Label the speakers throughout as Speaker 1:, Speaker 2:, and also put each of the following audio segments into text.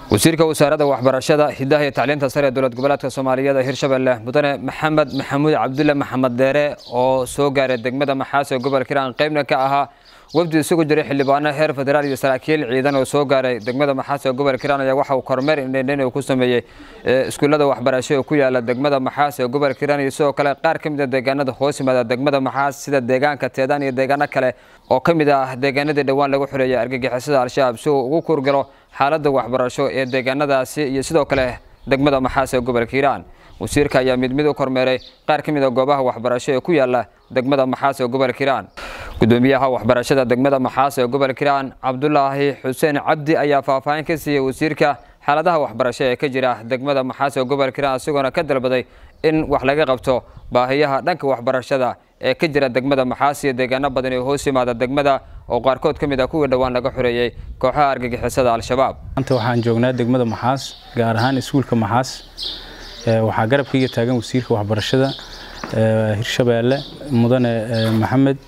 Speaker 1: wasiirka wasaaradda waxbarashada hidaha iyo tacliinta sare ee dowlad goboleedka soomaaliyeed ee hirshabelle mudane maxamed maxamuud cabdulle maxamed deere oo soo gaaray degmada maxaas ee gobolka hiiraan qaybna ka ahaa wafdi isugu jiray xildhibaano heer federaal iyo saraakiil ciidan oo soo gaaray degmada maxaas ee gobolka hiiraan ayaa waxa uu kormeer indhendhen uu ku sameeyey iskuullada waxbarasho ee ku yaala degmada maxaas ee gobolka hiiraan iyo sidoo kale qaar ka mid a deegaanada hoos yimaada degmada maxaas sida deegaanka teedaan iyo deegaano kale oo ka mid ah deegaanadii dhowaan lagu xoreeyay argagixisada al-shabaab si uu ugu kurgalo xaaladda waxbarasho ee deegaanadaasi iyo sidoo kale degmada maxaas ee gobolka hiiraan wasiirka ayaa mid mid u kormeeray qaar ka mid a goobaha waxbarasho ee ku yaala degmada maxaas ee gobolka hiiraan gudoomiyaha waxbarashada degmada maxaas ee gobolka hiiraan cabdulaahi xuseen cabdi ayaa faahfaahin ka siiyey wasiirka xaaladaha waxbarasho ee ka jira degmada maxaas ee gobolka hiiraan isagoona ka dalbaday in wax laga qabto baahiyaha dhanka waxbarashada ee ka jira degmada maxaas iyo deegaano badan ee hoos yimaada degmada oo qaarkood ka mid ah kuwii dhowaan laga xoreeyey kooxaha argagixisada al-shabaab
Speaker 2: maanta waxaan joognaa degmada maxaas gaar ahaan iskuulka maxaas waxaa garabkayga taagan wasiirka waxbarashada hirshabeelle mudane maxamed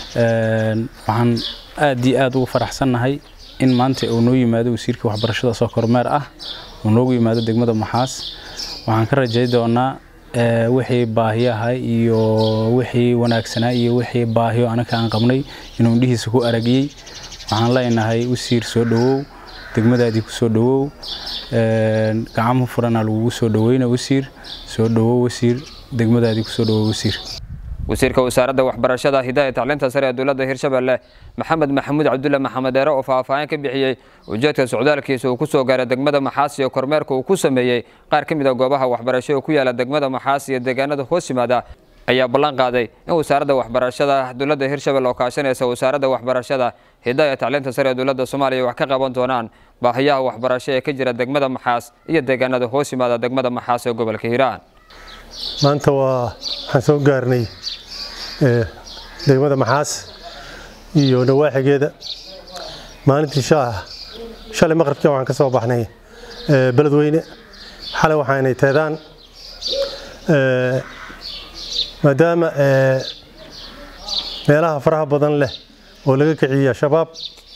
Speaker 2: waxaan aad iyo aad ugu faraxsannahay in maanta uu noo yimaado wasiirka waxbarashada soo kormeer ah uu noogu yimaado degmada maxaas waxaan ka rajay doonaa wixii baahiyaha iyo wixii wanaagsanaa iyo wixii baahiyo anaka aan qabnay inuu indhihiisa ku aragiyey waxaan leenahay wasiir soo dhowow degmadaadii ku soo dhowow gacamo furanaa lagugu soo dhoweyna wasiir soo dhowow wasiir degmadaadii kusoo dhowow wasiir
Speaker 1: wasiirka wasaaradda waxbarashada hidaha tacliinta sare ee dowladda hirshabelle maxamed maxamuud cabdulle maxamed deere oo faahfaahin ka bixiyey ujeedka socdaalkiisa uu ku soo gaaray degmada maxaas iyo kormeerka uu ku sameeyey qaar ka mid a goobaha waxbarasho ee ku yaala degmada maxaas iyo deegaanada hoos yimaada ayaa ballan qaaday in wasaaradda waxbarashada dowladda hirshabelle oo kaashanaysa wasaaradda waxbarashada hidaha tacliinta sare ee dowladda soomaaliya wax ka qaban doonaan baahiyaha waxbarasho ee ka jira degmada maxaas iyo deegaanada hoos yimaada degmada maxaas ee gobolka hiiraan
Speaker 3: maanta waa waxaan soo gaarnay degmada maxaas iyo nawaaxigeeda maalintii shalay maqribkii waxaan ka soo baxnay beledweyne xalay waxaanay teedaan maadaama meelaha faraha badan leh oo laga kiciyey shabaab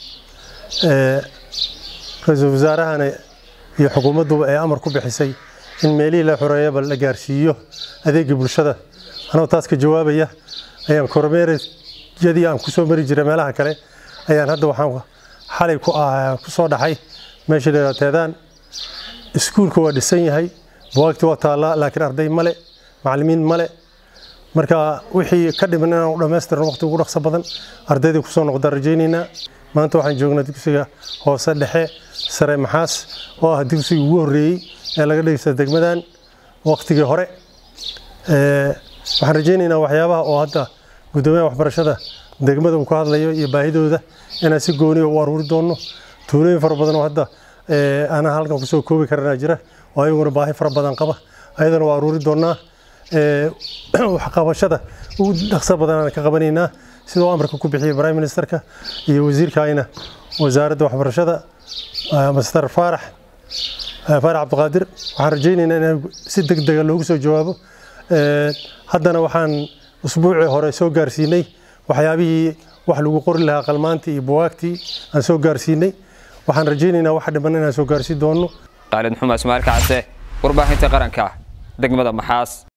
Speaker 3: ra-iisul wasaarahana iyo xukuumadduba ee amar ku bixisay in meelihii la xoreeyaba la gaarsiiyo adeegii bulshada anoo taas ka jawaabaya ayaan kormeerayadii aan ku soo mari jiray meelaha kale ayaan hadda waxaan xalay ku soo dhaxay meesha la teedaan iskuulka waa dhisan yahay buwaagti waa taallaa laakiin arday male macallimiin male marka wixii ka dhiman inaan u dhammaystirno waqti ugu dhaqso badan ardaydii kusoo noqdaan rajaynaynaa maanta waxaan joognaa dugsiga hoose dhexe sare maxaas oo ah dugsigii ugu horreeyey ee laga dhigaysta degmadan waqtigii hore waxaan rajaynaynaa waxyaabaha oo hadda guddoomiyaha waxbarashada degmada uu ka hadlayo iyo baahidooda inaan si gooniya u aruuri doonno tuulooyin fara badan oo hadda aanan halkan kusoo koobi karanaa jira oo ayaguna baahi fara badan qaba ayadana waa aruuri doonnaa waxqabashada ugu dhaqso badan aan ka qabanaynaa sidoo amarka ku bixiyay prime ministerka iyo wasiirkaayna wasaaradda waxbarashada master faarax faarax cabdiqaadir waxaan rajaynaynaa in si deg dega loogu soo jawaabo haddana waxaan usbuucii hore soo gaarsiinay waxyaabihii wax lagu qori lahaa qalmaantii iyo buwaagtii aan soo gaarsiinay waxaan rajaynaynaa wax dhiman inaan soo gaarsiin doonno
Speaker 1: khaalid xuma ismaail kacse warbaahinta qaranka degmada maxaas